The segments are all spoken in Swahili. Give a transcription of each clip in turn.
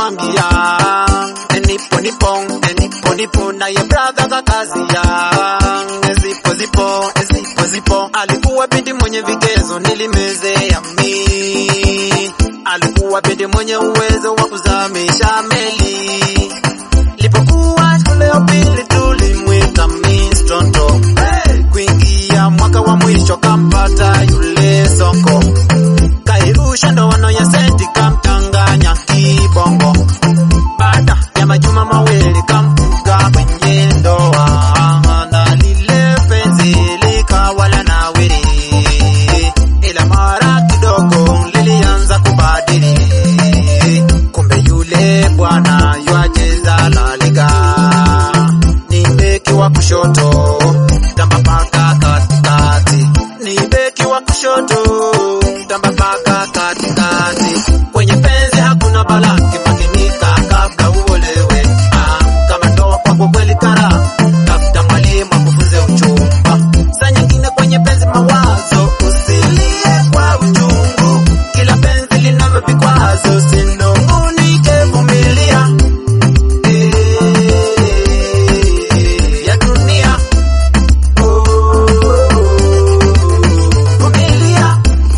akamwambia nipo nipo nipo nipo, naye brother kakazia zipo zipo zipo zipo. Alikuwa binti mwenye vigezo nilimezea mi, alikuwa binti mwenye uwezo wa kuzamisha meli. Lipokuwa shule ya pili tulimwita Miss Tonto. Hey! Kuingia mwaka wa mwisho kampata yule soko, kairusha ndoano ya senti kamtanganya kibongo. Baada ya majuma mawili kamfuga kwenye ndoa, na lile penzi likawa la nawiri, ila mara kidogo lilianza kubadili. Kumbe yule bwana yuacheza La Liga, ni beki wa kushoto tamba paka katikati, ni beki wa kushoto tamba paka katikati. Kwenye penzi hakuna balaki, makinika kabla uolewe. Ah, kama ndoa kwako kweli kara, tafuta mwalimu akufunze uchumba. Saa nyingine kwenye penzi mawazo, usilie kwa uchungu. Kila penzi linavyo vikwazo, sinungunike, vumilia. Eh, ya dunia. Oh, vumilia.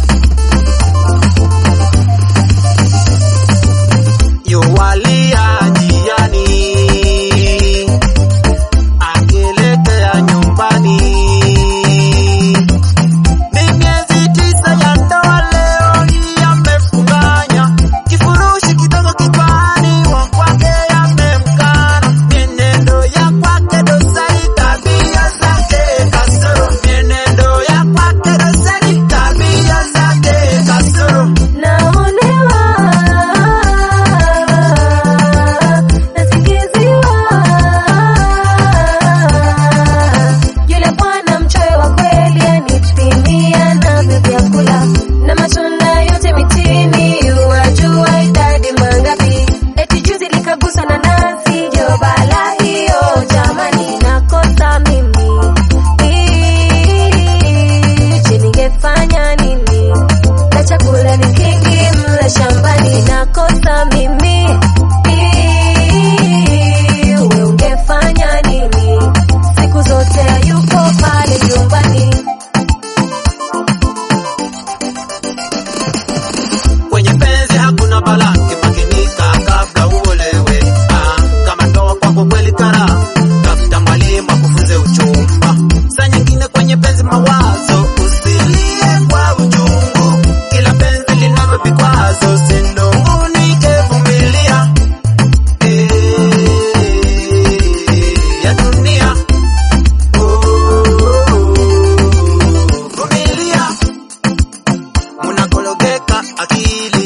yuwalia njiani akielekea nyumbani. Ni miezi tisa ya ndoa, leo hii amefunganya kifurushi kidogo kichwani, wa kwake yamemkana, mienendo ya kwake dosari, tabia zake kasoro, mienendo ya kwake dosari, tabia zake kasoro. Naonewa, nasikiziwa. Yule bwana mchoyo wa kweli anipimia navyo vyakula na matunda yote mitini, wajua idadi mangapi? Eti juzi likagusa na nazi, jo bala hiyo jamani, nakosa mimi. Je, ningefanya nini? na chakula ni kingi mle shambani, nakosa mimi. Wewe ungefanya nini? Siku zote hayupo pale nyumbani. Kwenye penzi hakuna balaki, makinika kabla uolewe. Ah, kama ndoa kwako kweli kara, tafuta mwalimu akufunze uchumba. Saa nyingine kwenye penzi mawazo, usilie kwa uchungu. Kila penzi linavyo vikwazo, sinungunike, vumilia. Eh, ya dunia. Oh, vumilia. Munakologeka akili